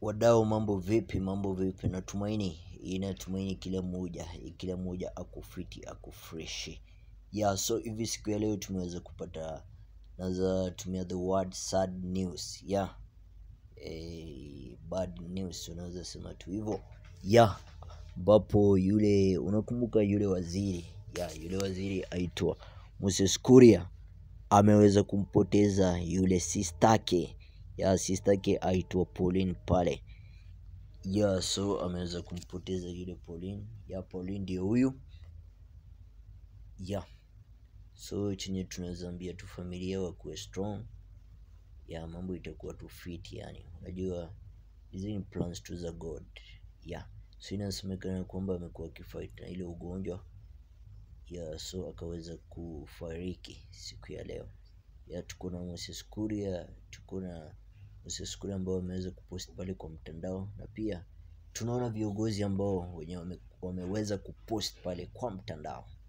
Wadau mambo vipi mambo vipi natumaini inatumaini kila mmoja kila mmoja ako fiti ako freshi yeah so hivi siku ya leo tumeweza kupata naweza tumia the word sad news yeah eh, bad news unaweza sema tu hivyo yeah ambapo yule unakumbuka yule waziri yeah yule waziri aitwa Moses Kuria ameweza kumpoteza yule sistake ya sistake aitwa Pauline pale ya so ameweza kumpoteza yule Pauline ya Pauline ndio huyu ya so chenye tunaweza ambia tu familia wakuwe strong ya mambo itakuwa tu fit yani unajua hizi ni plans tu za God ya so inasemekana kwamba amekuwa akifight na ile ugonjwa ya so akaweza kufariki siku ya leo ya tuko na Moses Kuria tuko na Moses Kuria ambao wameweza kupost pale kwa mtandao na pia tunaona viongozi ambao wenye wame, wameweza kupost pale kwa mtandao